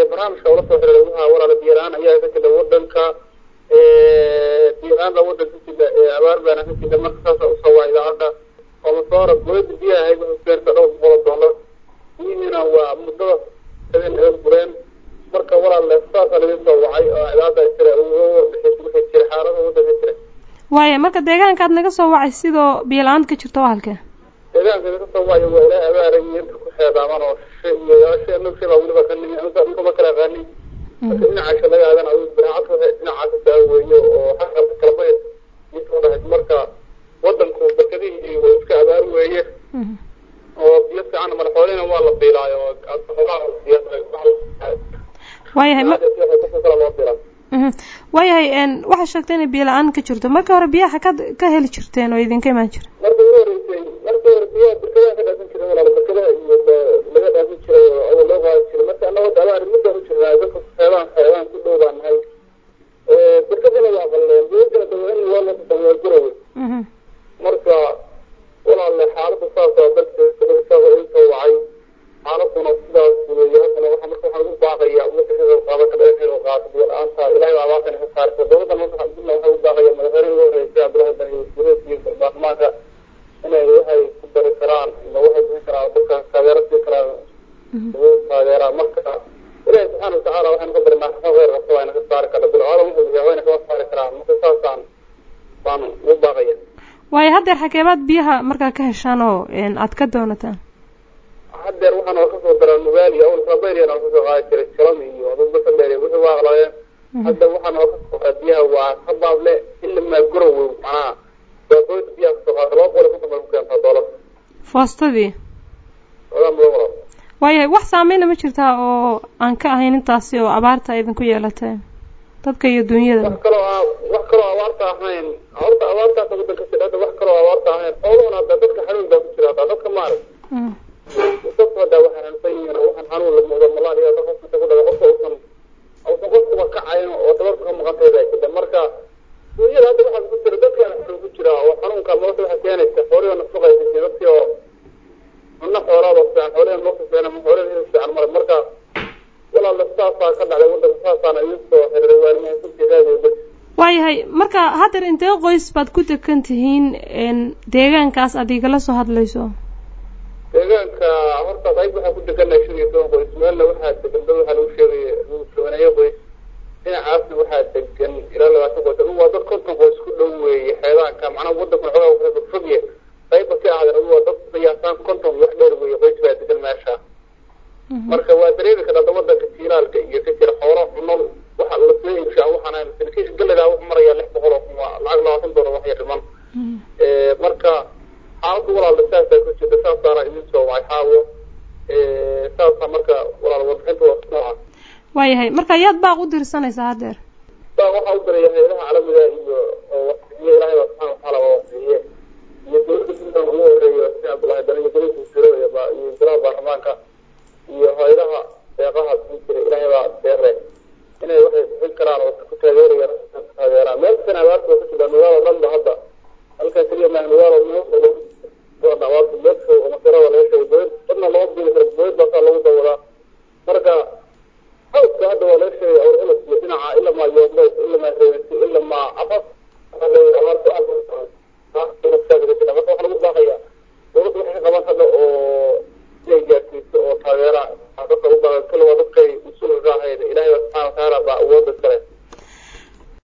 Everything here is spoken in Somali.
barnaamijka ula soo xiriiray waxa walaala biyalaan ayaa ka jira wadanka biyalaan wadanka jira abaar baana ka jira marka saasa usoo waa idaacadda oo masoora dowladda biyaha ahayd wuxuu beerta dhowr boqol oo dollar biyihiina waa muddada habeen habeen gureen marka walaal saasa laga soo wacay oo idaacadda jira uga warbixis wixii jira xaalada wadanka jira waaya marka deegaanka aad naga soo wacay sidoo biyo-la-aanta ka jirto waa halkee deegaanka naga soo wacayo waa ilaa abaaraya inta ku xeedaaman oo shishe iyo yaashe nugshi baa weliba ka nimi anta dhulkama kala aqaanin marka dhinacaasha laga aadan biraacadka waxay dhinacaasa daaweeye oo xaqalka kalabay midka dhahay marka wadanku barkadihii waa iska abaar weeye oo biyo fiican madaxweynena waa la biilaayo waayahay ma kala loo biilaa waayahay waxaa sheegtay inay biyo la-aan ka jirto marka hore biyaha ka ka heli jirteen oo idinka imaan jira marka ugu horeysay markii hore biyaha barkadaha ka dhaasan jiray walaal barkadaha iyo laga dhaasan jiray oo loo qaadi jiray marka annaga dabaar midaan u jirnaa dadka xeebaan xeebaan ku dhow baan nahay barkadana waa qalleen biyo kala daweyn waa la daweey garowe marka walaalle xaaladda saasa dalka saasa inta wacay xaaladuna sidaas weeye haddana waxa marka waxaan ugu baaqaya ummadda ka qayb qaadan kara inay qaato biyo la-aanta ilahay baa abaartan ka saarta dowladdan marka alxamdulillah waxay u baaqaya madaxweyne ugu horreysay cabdullahi bani wasiireed iyo baarlamaanka inay waxay ku dari karaan ama waxay bixin karaan dadka taageero sii karaan taageeraan marka ilahi subxaana watacaala waxaynu ka barinaa xasan khayr qabta waa ina ka saari karna bilcooda wuxuu bixiya wayna kama saari karaan marka saasaan baan ugu baaqaya waayo haddeer xageebaad biyaha markaa ka heshaan oo aad ka doonataan haddeer waxaa noo kasoo daraa nugaali awal kabayriya noo kasoo qaadi jiray jalam iyo dadbasadheer wixii waa aqlaayeen hadda waxaa noo kasoo qaada biyaha waa habaable ilamaa gorowow macnaha baabooyda biyaha kasoo qaada laba boqol iyo konton bay ku keentaa doolar foostadii ogaa mudan walaal waayahay wax saameyna ma jirtaa oo aan ka ahayn intaasi oo abaarta idinku yeelatay dadka iyo dunyada wax kaloo a wax kaloo abaarta ahayn horta abaartaasa wadanka jira hadda wax kaloo abaarta ahayn xooluhuna hadda dadka xanuun baa ku jira hadda dadka maarag dadku hadda waxay xanuunsan yihiin waxaan xanuun la muuqdo malaria hadda qofka inta ku dhaga qofka uusan uusan qofkuba kacayn oo tabarka ka maqantay baa jira marka dunyada hadda waxaa ku jira dadkaana xanuun ku jira oo xanuunka nolosha waxay keenaysa xoolihi nafaqaysa jira dadkii oo cunno xoolaada fiican xoolihi nolosha fiican ama xoolihi hilib fiican mara marka walaala saasaa ka dhacday wadanka saasaana idiin soo xiriiray waana mahadsantidaadooda waayahay marka haddeer intee qoys baad ku degan tihiin deegaankaas aad igala soo hadlayso deegaanka horta qayb waxaa ku degannahay shan iyo toban qoys meelna waxaa degan dad waxaa lagu sheegaya lagu tobaneeyo qoys dhinacaasna waxaa degan ilaa labaatan qoys adugu waa dad konton qoys ku dhow weeye xeedaanka macnaha wadankuna xogaa kala fogfogye qayba ka ahdan adugu waa dad qiyaasaan konton wax dheer weeye qoys baa degan meesha marka waa dareemi kartaa da wadanka jiilaalka iyo ka jira xoolo cuno waxa lasoo iibshaa waxaan ahayn sarkiisha galleydaa wuxuu marayaa lix boqol oo kuma lacag labaatan doolar wax yar dhiman marka xaaladda walaala saasaa ku jirta saasaana idin soo wacay xaawo saasaa marka walaal warbixinta waa nooca waayahay marka yaad baaq u dirsanaysaa haddeer baa waxaa u diraya hayadaha caalamiga iyo oo wasiiye ilaahay baa subxaana watacaala waa wasiiye iyo dowladda puntland ugu horeeya si cabdullahi dani iyo dowladda wasiiro iyo golaha baarlamaanka iyo hayadaha